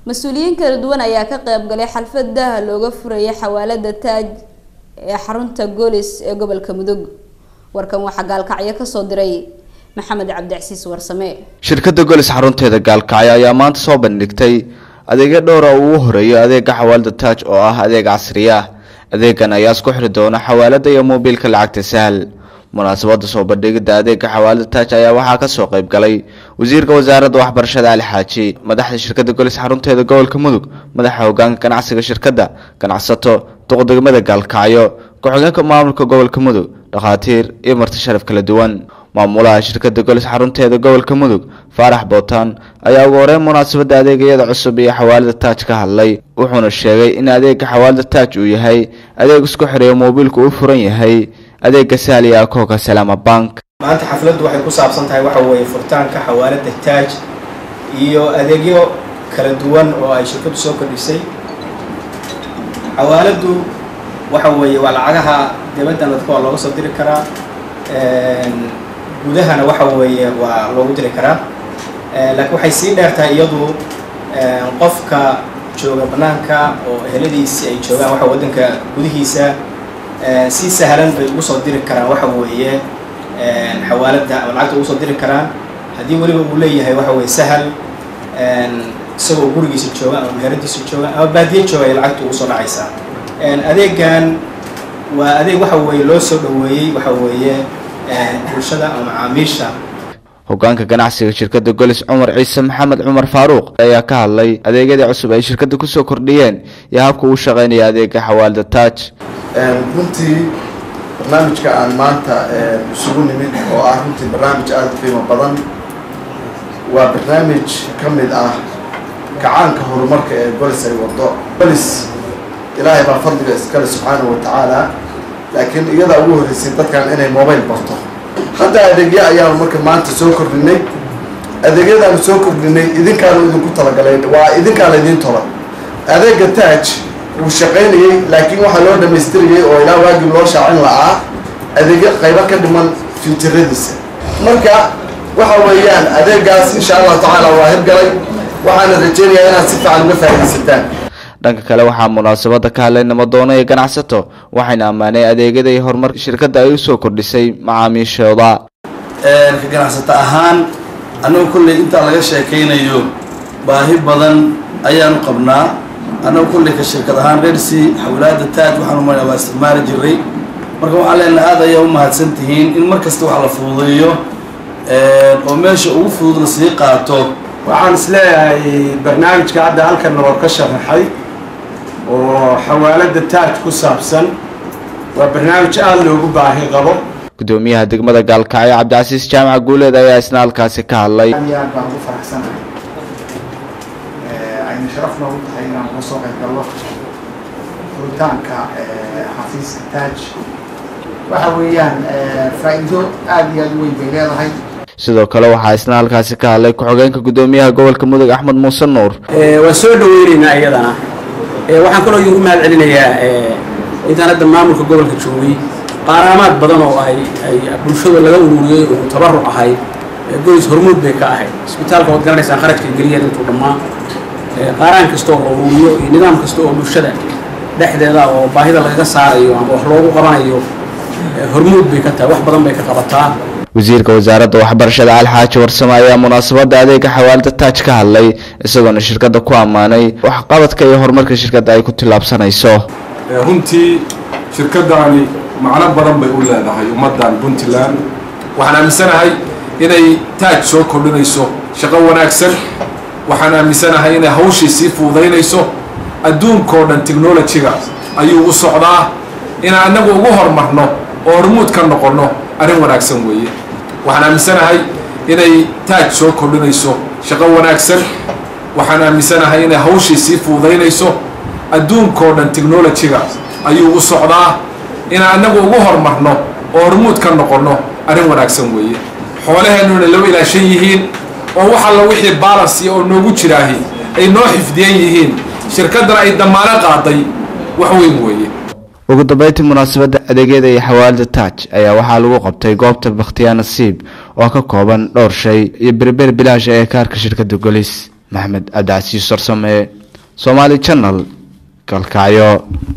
mas-uuliyiin kala duwan ayaa ka qayb galay xalfad daaha looga furayay xawaalada taaj ee xarunta goolis ee gobolka mudug warkan waxaa gaalkacyo kasoo diray maxamed cabdicasiis warsame shirkadda golis xarunteeda gaalkacyo ayaa maanta soo bandhigtay adeegyo dhowra uu ugu horeeyo adeega xawaalada taaj oo ah adeeg casri ah adeegan ayaa isku xiri doona xawaalada iyo moobiilka lacagta sahal munaasabada soo bandhigida adeega xawaalada taaj ayaa waxaa kasoo qayb galay wasiirka wasaaradda waxbarashada ali xaaji madaxda shirkadda golis xarunteeda gobolka mudug madaxa hogaanka ganacsiga shirkadda ganacsato duqdegmada gaalkacyo ku-xigeenka maamulka gobolka mudug dhakhaatiir iyo marti sharaf kala duwan maamulaha shirkadda golis xarunteeda gobolka mudug faarax bootaan ayaa ugu horeyn munaasabada adeegayada cusub iyo xawaalada taaj ka hadlay wuxuuna sheegay in adeega xawaalada taaj uu yahay adeeg isku xireeyo moobiilku u furan yahay adeega sahliya akooka salaama bank maanta xafladdu waxay ku saabsan tahay waxa weeye furitaanka xawaalada taaj iyo adeegyo kala duwan oo ay shirkaddu soo kordhisay xawaaladdu waxa weeye waa lacagaha dibaddan dadka waa looga soo diri karaa gudahana waxa weeye waa loogu diri karaa laakiin waxay sii dheertahay iyadu qofka jooga bannaanka oo eheladiisi ay joogaan waxa waddanka gudihiisa si sahlan bay ugu soo diri karaan waxa weeye xawaaladda ama lacagta ugu soo diri karaan haddii weliba uu leeyahay waxa weeye sahal isagoo gurigiisa jooga ama meheradiisa jooga ama baadiye jooga ay lacagta ugu soo dhacaysaa adeegan waa adeeg waxa weeye loo soo dhoweeyey waxa weeye bulshada ama macaamiisha hogaanka ganacsiga shirkadda golis cumar ciise maxamed cumar faaruuq ayaa ka hadlay adeegyadii cusub ay shirkadda kusoo kordhiyeen iyo habka uu shaqeynaya adeega xawaalada taaj runtii barnaamijka aan maanta isugu nimid oo ah runtii barnaamij aada u qiimo badan waa barnaamij ka mid ah kacaanka horumarka ee golis ay wado golis ilaahay baa fadliga iskale subxaanahu wa tacaala laakiin iyadaa ugu horreysay dadkan inay mobile barto hadda adeegyo ayaanu marka maanta soo kordhinay adeegyadaanu soo kordhinay idinkaanu idinku talagalay waa idinkaa laydin tola adeega taaj wuu shaqaynayey laakiin waxaa loo dhamaystirayay oo ilaa waagii loo shaacin la'aa adeegyo qaybo ka dhiman fiuturadiisa marka waxa weeyaan adeegaas insha allahu tacaala waa hirgalay waxaana rajeynayaa inaad si fiican uga faaidaysataan dhanka kale waxaa munaasabada ka hadlay nabadoono iyo ganacsato waxayna ammaanay adeegyada iyo horumarka shirkadda ay usoo kordhisay macaamiishooda ka ganacsato ahaan annagu kolley intaa laga sheekaynayo baahi badan ayaanu qabnaa annagu kolley ka shirkad ahaan reersi xawlaada taaj waxaanu marnaa waa isticmaali jiray marka waxaan leenahay aad ayaa u mahadsan tihiin in mar kasta wax la fududeeyo oo meesha ugu fudud la sii qaato waxaan isleeyahay barnaamijka hadda halkan noo ka sharaxay oo xawaalada taaj ku saabsan waa barnaamij aada loogu baahi qabo gudoomiyaha degmada gaalkacyo cabdicasiis jaamaca guuleed ayaa isna halkaasi ka hadlay aad iyo aad baan ugu faraxsanahay ayna sharaf noogu tahay inaan uga soo qayb gallo furitaanka xafiiska taaj waxa weeyaan faa'iido aada iyo aada u weyn bay leedahay sidoo kale waxaa isna halkaasi ka hadlay ku-xigeenka gudoomiyaha gobolka mudug axmed muuse nuur waan soo dhaweyneynaa iyadana waxaan kaloo igu mahad celinayaa intaan hadda maamulka gobolka joogay qaaraamaad badan oo ay ay bulshada laga ururiyey oo tabaruc ahay golis hormuud bay ka ahayd isbitaalka waad garanaysaan kharajka geliyeen intuu dhammaa qaaraan kasta oo la ururiyo iyo nidaam kasta oo bulshada dhexdeeda oo baahida lagaga saarayo ama wax loogu qabanayo hormuud bay ka tahay wax badan bay ka qabataa wasiirka wasaaradda waxbarashada alxaaji warsame ayaa munaasabada adeega xawaalada taaj ka hadlay isagoona shirkadda ku ammaanay waxqabadka iyo horumarka shirkadda ay ku tillaabsanayso runtii shirkaddaani macno badan bay u leedahay ummaddan puntland waxaan aaminsanahay inay taaj soo kordhinayso shaqo wanaagsan waxaan aaminsanahay inay hawshii sii fuudaynayso adduunkao dhan technolojiga ayuu u socdaa inaan annagu ugu horumarno oo hormuud ka noqonno arrin wanaagsan weeye waxaan aaminsanahay inay taaj soo kordhinayso shaqo wanaagsan waxaan aaminsanahay inay hawshii sii fuudaynayso adduunkao dhan technolojiga ayuu u socdaa inaan annagu ugu horumarno oo hormuud ka noqonno arrin wanaagsan weeye xoolaheennuna loo ilaashan yihiin oo wax alla wixii baalansiya oo noogu jiraahi ay noo xifdiyan yihiin shirkaddana ay damaano qaaday wax weyn weeye ugu dambeyntii munaasabadda adeegyada iyo xawaalada taaj ayaa waxaa lagu qabtay goobta bakhtiyaa nasiib oo ka kooban dhowr shay iyo berber bilaash ee kaarka shirkadda golis maxamed cabdicasiis sarsame somaali channel galkacyo